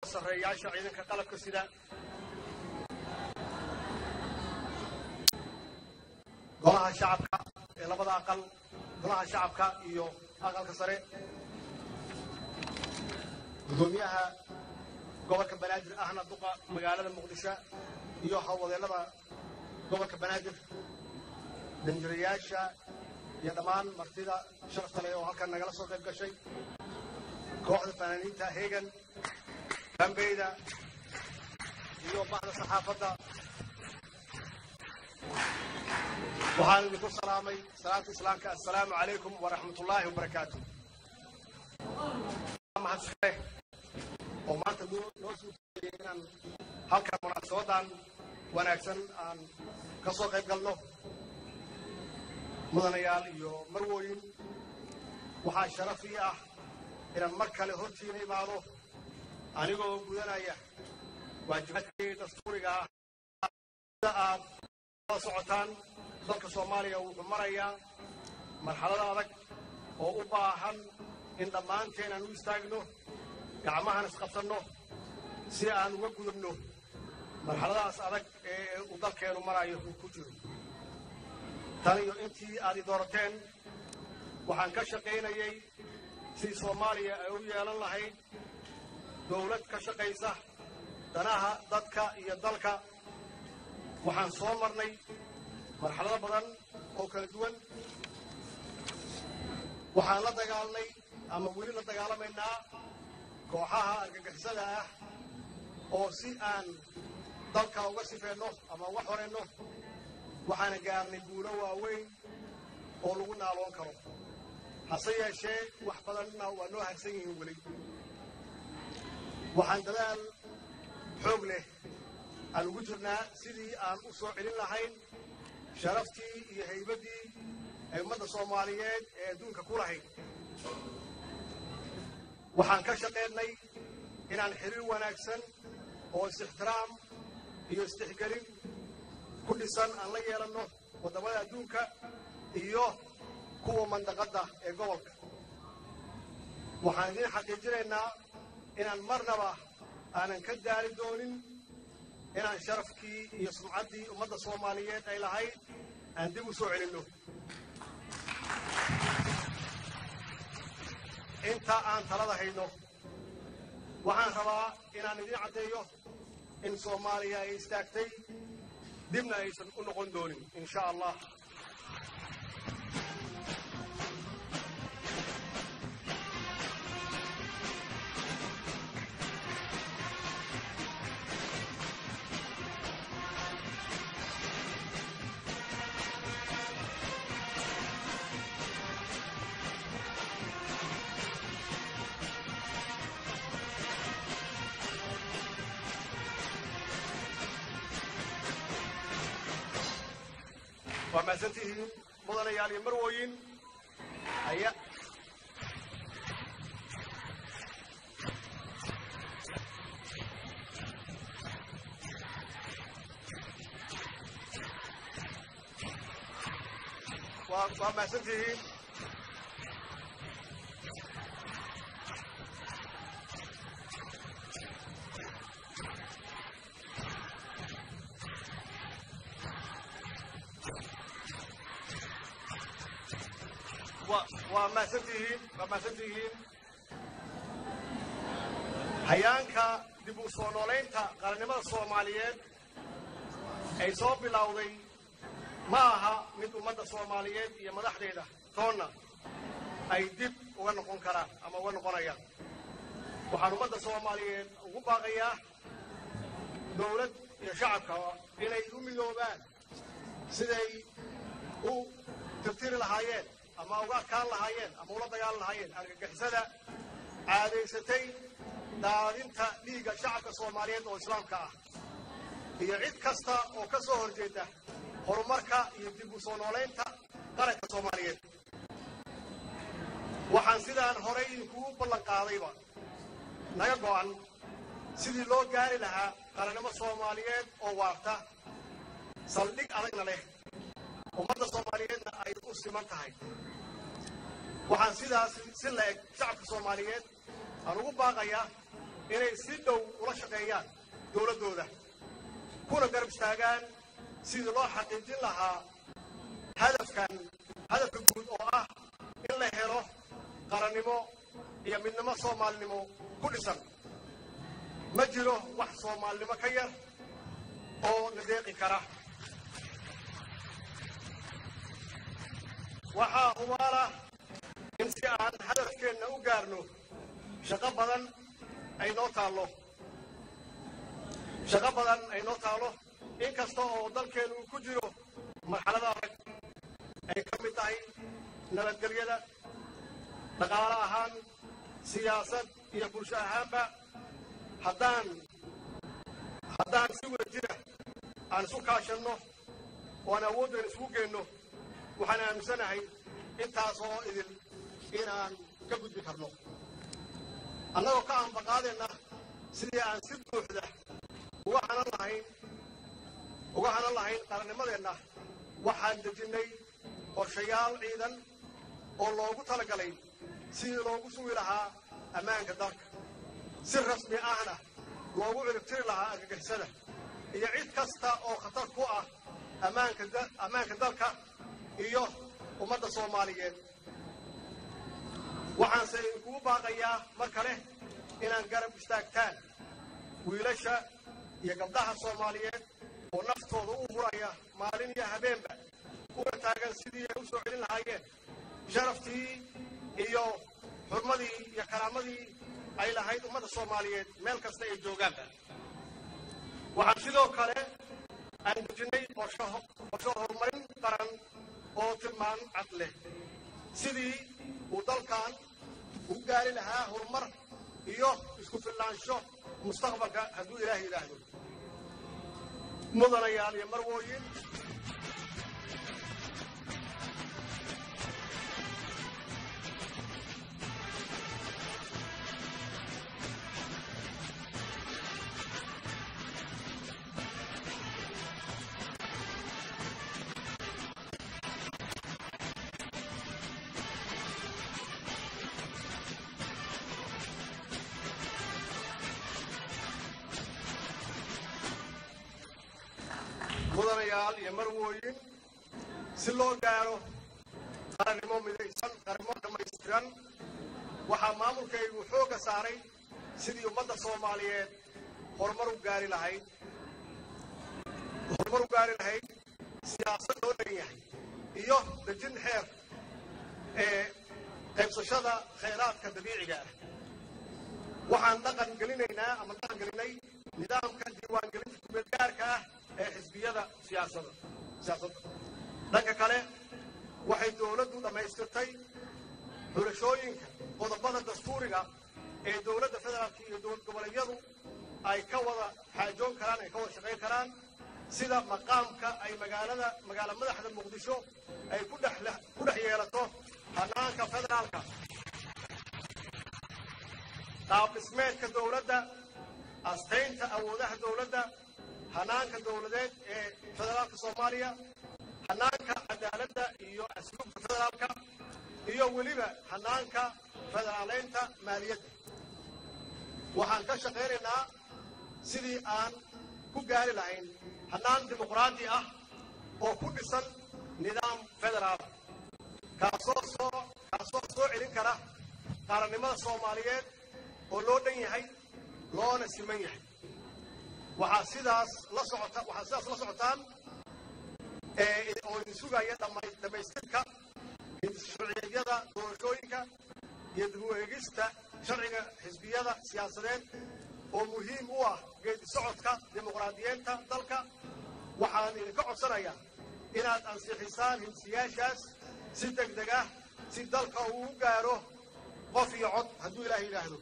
sarreeyaasha ciidanka qalabka sida golaha shacabka ee labada aqal golaha shacabka iyo aqalka sare gudoomiyaha gobolka banaadir ahna duqa magaalada muqdisho iyo howlwadeennada gobolka banaadir danjirayaasha iyo dhammaan martida sharafta leh oo halkan nagala soo qayb gashay kooxda fanaaniinta hegan bambeyda iyo baxda saxaafadda waxaan idinku salaamay salaanta islaamka assalaamu calaykum waraxmat ullaahi wabarakaatu mahadsaneh oo maanta noo suurtageliyay inaan halkan munaasabadan wanaagsan aan ka soo qayb galno mudanayaal iyo marwooyin waxaa sharaf ii ah inaan mar kale hortiina imaado anigoo gudanaya waajibaadkii dastuuriga ah sida aad la socotaan dalka soomaaliya wuxuu marayaa marxalada adag oo u baahan in dhammaanteen aan u istaagno gacmahan isqabsanno si aan uga gudubno marxaladahaas adag ee uu dalkeenu marayo uu ku jiro tan iyo intii aad i doorateen waxaan ka shaqaynayay sidii soomaaliya ay u yeelan lahayd dowlad ka shaqaysa danaha dadka iyo dalka waxaan soo marnay marxalado badan oo kala duwan waxaan la dagaalnay ama weli la dagaalamaynaa kooxaha argagixisada ah oo si aan dalka uga sifeenno ama uga xorenno waxaana gaarnay guulo waaweyn oo lagu naaloon karo hase yeeshee wax badanna waa noo harsan yihiin weli waxaan dadaal xoog leh aan ugu jirnaa sidii aan u soo celin lahayn sharaftii iyo haybaddii ay ummadda soomaaliyeed ee adduunka ku lahayd waxaan ka shaqaynay inaan xiriir wanaagsan oo is-ixtiraam iyo istixgelin ku dhisan aan la yeelanno waddamada adduunka iyo kuwa mandaqadda ee gobolka waxaan idiin xaqiijinaynaa inaan marnaba aanan ka daali doonin inaan sharafkii iyo sumcaddii ummadda soomaaliyeed ay lahayd aan dib u soo celinno inta aan talada hayno waxaan rabaa inaan idiin caddeeyo in soomaaliya ay istaagtay dibna aysan u noqon doonin in sha allah waa mahadsantihiin mudanayaal iyo marwooyin aya waa waa mahadsantihiin waa mahadsantihiin waa mahadsantihiin hayaanka dib u soo noolaynta qarannimada soomaaliyeed ay soo bilowday ma aha mid ummadda soomaaliyeed iyo madaxdeeda toonna ay dib uga noqon karaan ama uga noqonayaan waxaan ummadda soomaaliyeed ugu baaqayaa dowlad iyo shacabka inay u midoobaan siday u tirtiri lahaayeen ama uga adkaan lahaayeen ama ula dagaalan lahaayeen argagixisada caadaysatay daadinta dhiigga shacabka soomaaliyeed oo islaamka ah iyo cid kasta oo ka soo horjeeda horumarka iyo dib u soo noolaynta qaranka soomaaliyeed waxaan sidaan horay idinkugu ballan qaadayba naga go'an sidii loo gaari lahaa qarannimo soomaaliyeed oo waarta saldhig adagna leh ummadda soomaaliyeedna ay u siman tahay waxaan sidaas si la eg shacabka soomaaliyeed aan ugu baaqayaa inay si dhow ula shaqeeyaan dowladdooda kuna garab istaagaan sidii loo xaqiijin lahaa hadafkan hadafka guud oo ah in la helo qarannimo iyo midnimo soomaalinimo ku dhisan ma jiro wax soomaalinimo ka yar oo la deeqi kara waxaa hubaala in si aan hadafkeenna u gaarno shaqo badan ay noo taallo shaqo badan ay noo taallo in kasta oo dalkeennu uu ku jiro marxalada adag ay ka mid tahay nabadgelyada dhaqaale ahaan siyaasad iyo bulsho ahaanba haddaan haddaan si wada jira aan isu kaashanno oo aan awooddan isugu geenno waxaan aaminsanahay intaas oo idin inaan ka gudbi karno annagoo ka aanbaqaadeenna sidii aan si buuxda uga hanan lahayn uga hanan lahayn qarannimadeenna waxaan dejinnay qorshayaal ciidan oo loogu talagalay sidii loogu sugi lahaa ammaanka dalka si rasmi ahna loogu ciribtiri lahaa argagixisada iyo cid kasta oo khatar ku ah ammaanka dalka iyo ummadda soomaaliyeed waxaanse idinkugu baaqayaa mar kale inaan garab istaagtaan wiilasha iyo gabdhaha soomaaliyeed oo naftooda u huraya maalin iyo habeenba una taagan sidii ay u soo celin lahaayeen sharaftii iyo xurmadii iyo karaamadii ay lahayd ummadda soomaaliyeed meel kasta ay joogaanba waxaan sidoo kale aan dejinnay qorsho horumarin qaran oo tilmaan cad leh sidii uu dalkan u gaari lahaa horumar iyo isku fillaansho mustaqbalka hadduu ilaahay yidhaahdo mudanayaal iyo marwooyin mudanayaal iyo marwooyin si loo gaaro qarannimo midaysan qarannimo dhammaystiran waxaa maamulkaygu xoogga saaray sidii ummadda soomaaliyeed horumar u gaari lahayd horumar u gaari lahayd siyaasad loo dhan yahay iyo dejin xeer ee qaybsashada khayraadka dabiiciga ah waxaan dhaqan gelinaynaa ama dhaqan gelinay nidaamka diiwaangelinta kumeedgaarka ah ee xisbiyada siyaasadda siyaasadda dhanka kale waxay dowladdu dhammaystirtay xulashooyinka qodobada dastuuriga ee dowladda federaalka iyo dowlad goboleedyadu ay ka wada xaajoon karaan ay ka wada shaqayn karaan sida maqaamka ay magaalada magaala madaxda muqdisho ay ku dhex ku dhex yeelato hanaanka federaalka qaab dhismeedka dowladda astaynta awoodaha dowladda hanaanka dowladeed ee federaalka soomaaliya hanaanka cadaaladda iyo asluubka federaalka iyo weliba hanaanka federaaleynta maaliyadda waxaan ka shaqaynaynaa sidii aan ku gaari lahayn hanaan dimuqraadi ah oo ku dhisan nidaam federaala kaasoo soo kaasoo soo celin kara qaarannimada soomaaliyeed oo loo dhan yahay loona siman yahay waxaa sidaas la socota waxaa sidaas la socotaan oo idin sugaya dhammaystirka sharciyeedyada doorashooyinka iyo dib u eegista sharciga xisbiyada siyaasadeed oo muhiim u ah geedi socodka dimuqraadiyeenta dalka waxaan idinka codsanayaa inaad ansixisaan hinsiyaashaas si deg deg ah si dalka uu u gaaro qof iyo cod hadduu ilaah yidhaahdo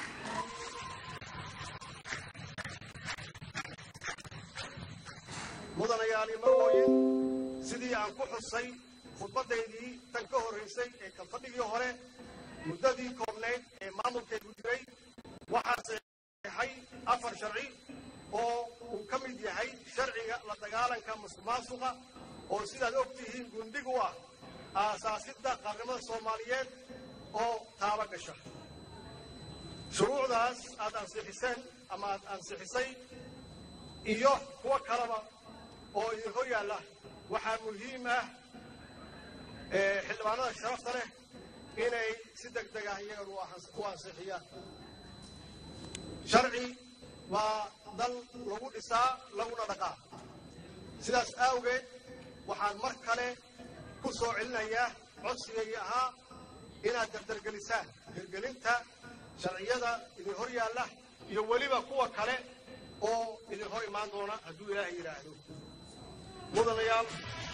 mudanayaali marwooyin sidii aan ku xusay khudbaddaydii tan ka horraysay ee kalfadhigii hore muddadii koobnayd ee maamulkaygu jiray waxaa saxeexay afar sharci oo uu ka mid yahay sharciga la dagaalanka musuqmaasuqa oo sidaad og tihiin gundhig u ah aasaasidda qaarnimada soomaaliyeed oo taaba gasha shuruucdaas aad ansixiseen ama aad ansixisay iyo kuwo kaleba oo idin hor yaalla waxaa muhiim ah xildhibaanada sharafta leh inay si deg deg ah iyagan u ansixiyaan sharci waa dal lagu dhisaa laguna dhaqaa sidaas awgeed waxaan mar kale ku soo celinayaa codsigaygii ahaa inaad dardargelisaan hirgelinta sharciyada idin hor yaalla iyo weliba kuwa kale oo idin hor imaan doona hadduu ilaahay yidhaahdo mudanayaal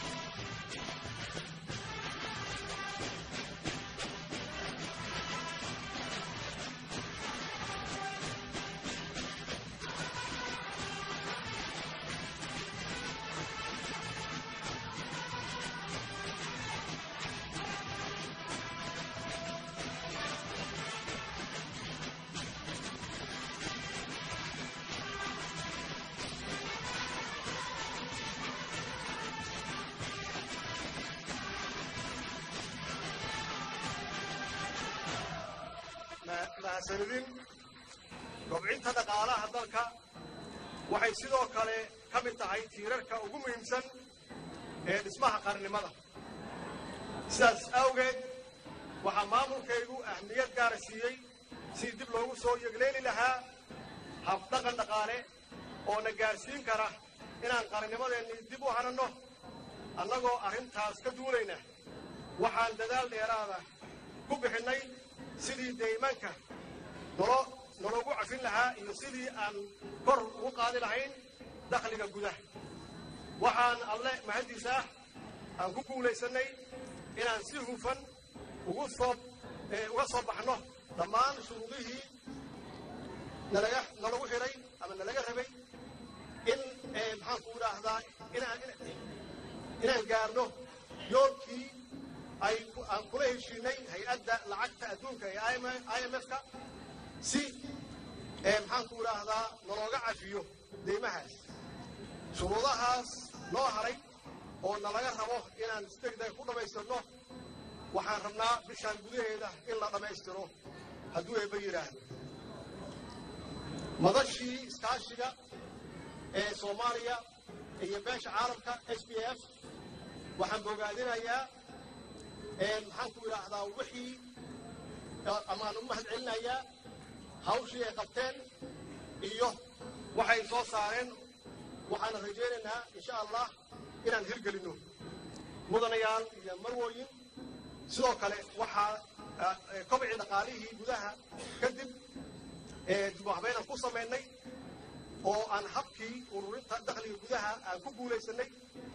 mahadsanidin kobcinta dhaqaalaha dalka waxay sidoo kale ka mid tahay tiirarka ugu muhiimsan ee dhismaha qarnimada sidaas awgeed waxaa maamulkaygu ahmiyad gaara siiyey si dib loogu soo yegleeli lahaa habdhaqan dhaqaale oo na gaarsiin kara inaan qarnimadeennii dib u hananno annagoo arrintaas ka duulayna waxaan dadaal dheeraada ku bixinnay sidii deymanka nolo nologu cafin lahaa iyo sidii aan kor ugu qaadi lahayn dakhliga gudaha waxaan alle mahaddiisa ah aan ku guulaysannay inaan si hufan ugu soo uga soo baxno dhammaan shuruudihii nalaga nalagu xidhay ama nalaga rabay in maxaanku idhaahdaa inaan inaan gaarno yoolkii ay aan kula heshiinay hay-adda lacagta adduunka ee i m f-ka si maxaanku idhaahdaa nalooga cafiyo deymahaas shuruudahaas noo haray oo nalaga rabo inaan si degdeg ku dhammaystirno waxaan rabnaa bishaan gudaheeda in la dhammaystiro hadduu eebba yidhaahdo madashii iskaashiga ee soomaaliya iyo beesha caalamka s b f waxaan bogaadinayaa maxaanku idhaahdaa wixii amaan u mahad celinayaa hawshii ay qabteen iyo waxay soo saareen waxaana rajaynaynaa insha allah inaan hirgelinno mudanayaal iyo marwooyin sidoo kale waxaa kobcii dhaqaalihii gudaha kadib dibwaxbaynaan ku samaynay oo aan habkii ururinta dakhliga gudaha aan ku guulaysannay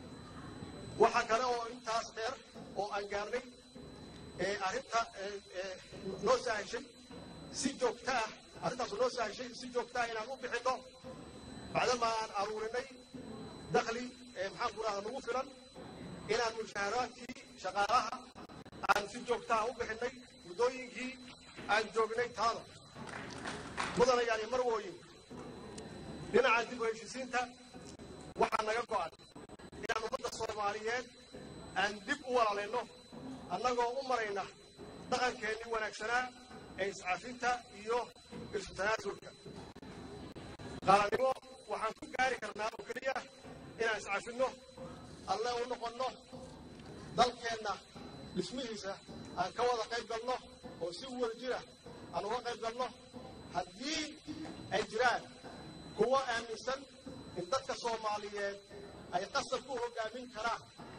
waxaa kale oo intaas dheer oo aan gaarnay arrinta noo sahashay si joogta ah arrintaasu noo sahashay si joogta ah inaan u bixinno bacdama aan aruurinay dakhli maxaanku idhahda nagu filan inaan mushaaharaadkii shaqaalaha aan si joogta ah u bixinnay muddooyinkii aan joognay taada mudanayaal iyo marwooyin dhinaca dib u heshisiinta waxaa naga go'an inaan ummadda soomaaliyeed aan dib u walaalayno annagoo u marayna dhaqankeennii wanaagsanaa ee iscafinta iyo isu tanaasulka qaalanimo waxaan ku gaari karnaa oo keliya inaan iscafinno alle u noqonno dalkeenna dhismihiisa aan ka wada qayb galno oo si wada jira aan uga qayb galno haddii ay jiraan kuwo aaminsan in dadka soomaaliyeed ay qasab ku hoggaamin karaan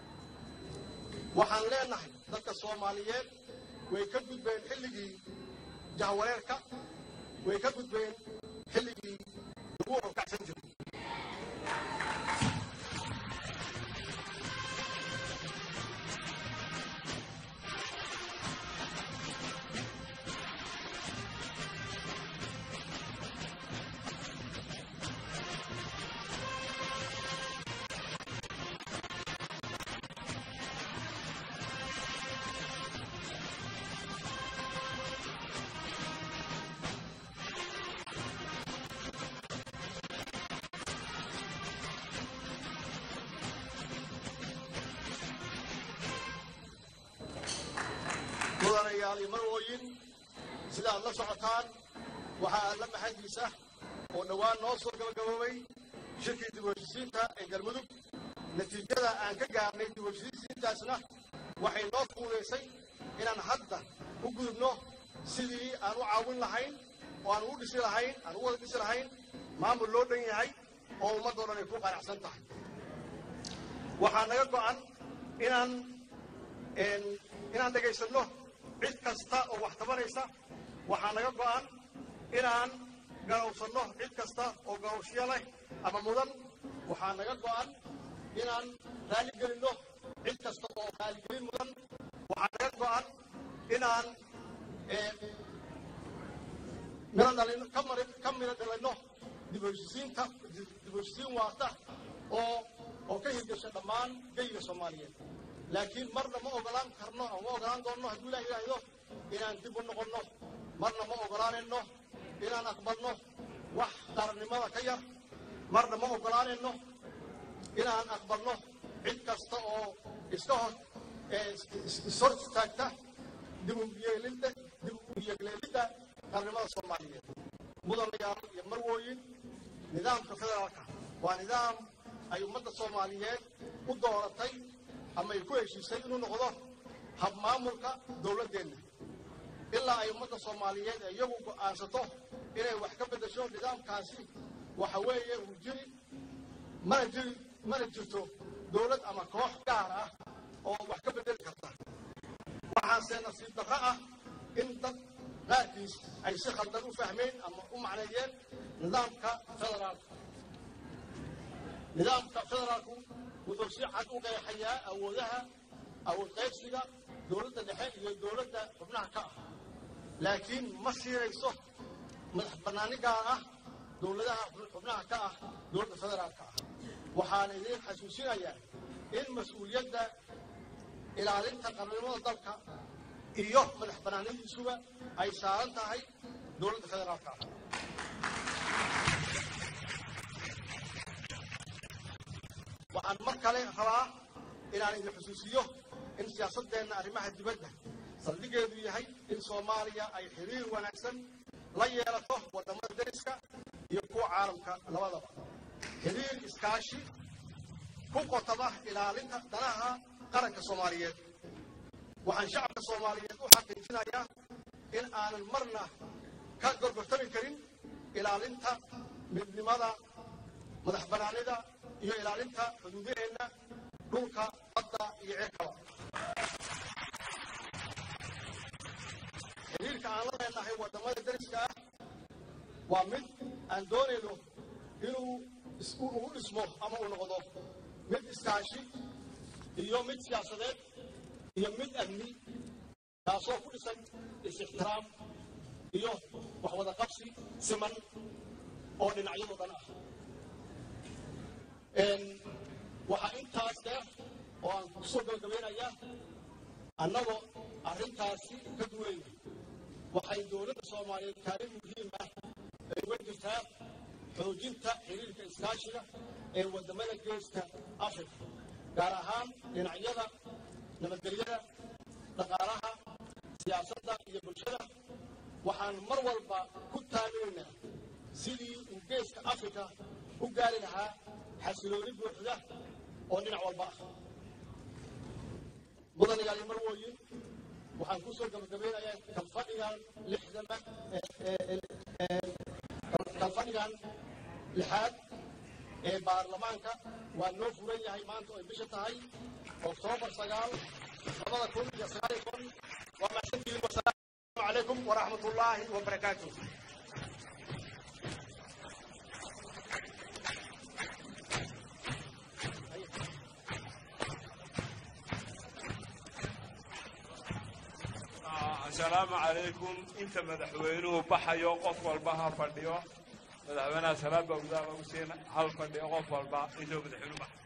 waxaan leenahay dadka soomaaliyeed way ka gudbeen xilligii jahwareerka way ka gudbeen xilligii lagu hoggaacsan jiray mudanayaal iyo marwooyin sida aad la socotaan waxaa alla maxadiisa oo dhowaan noo soo gabagaboobay shirkii dib u heshisiinta ee galmudug natiijada aan ka gaarnay dib u heshisiintaasna waxay noo fuudaysay inaan hadda u gudubno sidii aan u caawin lahayn oo aan ugu dhisi lahayn aan ugu wada dhisi lahayn maamul loo dhan yahay oo ummaddoo dhan ay ku qanacsan tahay waxaa naga go'an inaan inaan dhegaysanno cid kasta oo wax tabanaysa waxaa naga go'an inaan garowsanno cid kasta oo garowshiyo leh ama mudan waxaa naga go'an inaan raaligelinno cid kasta oo raaligelin mudan waxaa naga go'an inaan miro dhalino ka mari ka miro dhalinno dib u heshisiinta dib u heshisiin waarta oo oo ka hirgasha dhammaan geyga soomaaliyeed laakiin marna ma ogolaan karno ama ma ogolaan doonno hadduu ilaah yidhaahdo inaan dib u noqonno marna ma ogolaanayno inaan aqbalno wax qarannimada ka yar marna ma ogolaanayno inaan aqbalno cid kasta oo iska hor ishor istaagta dib u yeelidda dib u yeegleelidda qarannimada soomaaliyeed mudanayaal iyo marwooyin nidaamka federaalka waa nidaam ay ummadda soomaaliyeed u dooratay ama ay ku heshiisay inuu noqdo habmaamulka dowladdeenna ilaa ay ummadda soomaaliyeed ee iyagu go'aansato inay wax ka beddesho nidaamkaasi waxa weeye uu jiri mana jiri mana jirto dowlad ama koox gaar ah oo wax ka beddeli karta waxaase nasiib darro ah in dad qaarkiis ay si khaldan u fahmeen ama u macneeyeen nidaamka federaalka nidaamka federaalku wuxuu si cad u qeexayaa awoodaha awood qaybsiga dowladda dhexe iyo dowladda xubnaha ka ah laakiin ma siinayso madax bannaani gaar ah dowladaha xubnaha ka ah dowladda federaalka ah waxaana idiin xasuusinayaa in mas-uuliyadda ilaalinta qarannimada dalka iyo madax bannaanidiisuba ay saaran tahay dowladda federaalka ah waxaan mar kale rabaa inaan idin xusuusiyo in siyaasaddeenna arrimaha dibadda saldhigeedu yahay in soomaaliya ay xiriir wanaagsan la yeelato waddamada deriska iyo kuwa caalamka labadaba xiriir iskaashi ku qotaba ilaalinta danaha qaranka soomaaliyeed waxaan shacabka soomaaliyeed u xaqiijinayaa in aanan marna ka gorgortami karin ilaalinta midnimada madax bannaanida iyo ilaalinta xuduudaheenna dhulka badda iyo cirkaba xiriirka aan la leenahay waddamada deriska ah waa mid aan doonayno inuu ugu dhismo ama uu noqdo mid iskaashi iyo mid siyaasadeed iyo mid amni kaasoo ku dhisan is-ixtiraam iyo waxwada qabsi siman oo dhinacyadoo dhan ah waxaa intaas dheer oo aan kusoo gabagabaynayaa annagoo arrintaasi ka duwayna waxay dowladda soomaaliyeed kaalin muhiim ah ay uga jirtaa xoojinta xiriirka iskaashiga ee waddamada geeska afrika gaar ahaan dhinacyada nabadgelyada dhaqaalaha siyaasadda iyo bulshada waxaan mar walba ku taaminaynaa sidii uu geeska afrika u gaari lahaa xasilooni buuxda oo dhinac walba ah mudanayaal iyo marwooyin waxaan ku soo gabagabeynayaa kalfadhigan lixdama kalfadhigan lixaad ee baarlamaanka waa noo furan yahay maanta oo ay bisha tahay oktoobar sagaal labada kun iyo sagaal iyo toban waa mahadsantihiin wasalaamu calaykum waraxmat ullaahi wabarakaatuh asalaamu calaykum inta madaxweynuhu baxayo qof walba ha fadhiyo madaxweynaha salaad baa gudaha lagu siina hal fadhiyo qof walba intuu madaxweynuhu baxayo